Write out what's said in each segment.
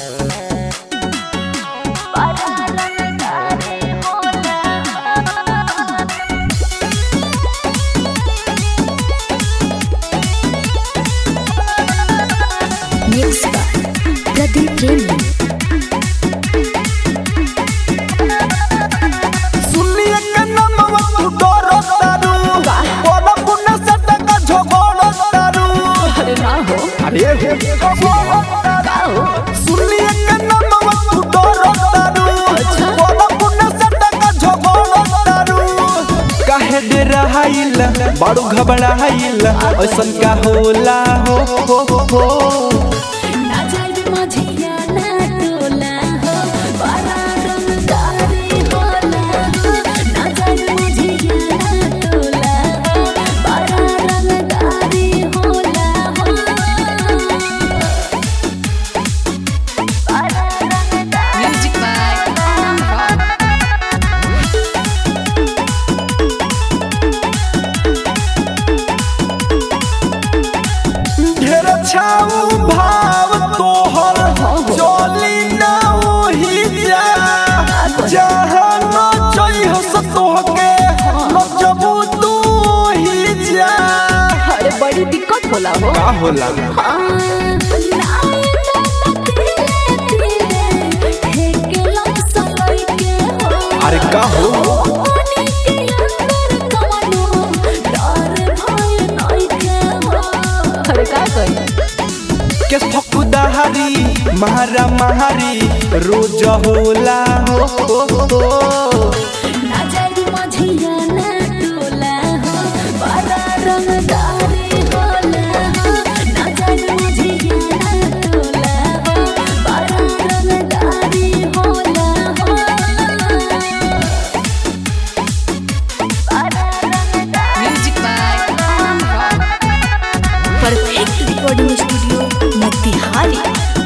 Mixed by Pradeep Premi. सुनिए के नमवा तू डरो तारू बोला पुण्य सटक झगड़ो तारू अरे ना हो अरे हो सुनिए के नमवा तू डरो तारू बोला पुण्य सटक झगड़ो तारू काहे डराइल बड़ू घबराइल ऐसन का होला हो हो हो ना जाए माझिया ना टोला हो बड़ा रंगदारी होला हो ना जाए माझिया ना टोला हो बड़ा रंगदारी होला हो Music by Rock. ढेर छाऊ भाव तोहर चली ना ओही जा जहाँ न चाहिए से तोहके न जबू तू ही जा अरे बड़ी दिक्कत होला हो का होला अरे का हो अरे का कही के फकुदारी महारा महारी रोज होला हो हो हो ना जाए माझिया ना टोला हो बड़ा रंगदारी होला हो ना जाए माझिया ना टोला हो बड़ा रंगदारी होला हो Music by Rock. Perfect recording studio Motihari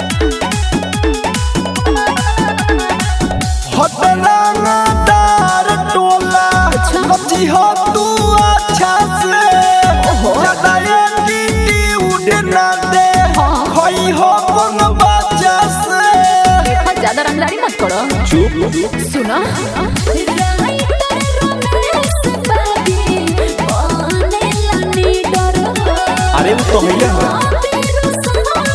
हटरंगदार टोला नची हो तू अच्छा से ज्यादा एटीटी उड़ना दे खोई हो कौन बच्चा से देखो ज्यादा रंगदारी मत करो चुप सुना अरे वो तो भैया है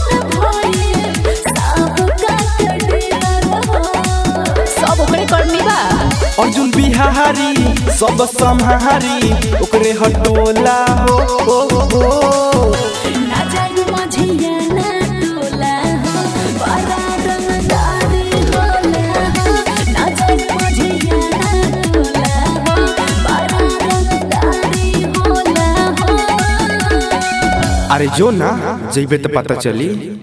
सब ओकरे करनी बा अर्जुन बिहारी सब सम्हारी ओकरे हटोला हो हो हो ना जाए माझिया ना टोला हो बड़ा रंगदारी होला हो ना जाए माझिया ना टोला हो बड़ा रंगदारी होला हो अरे जो ना जइबे तो पता चली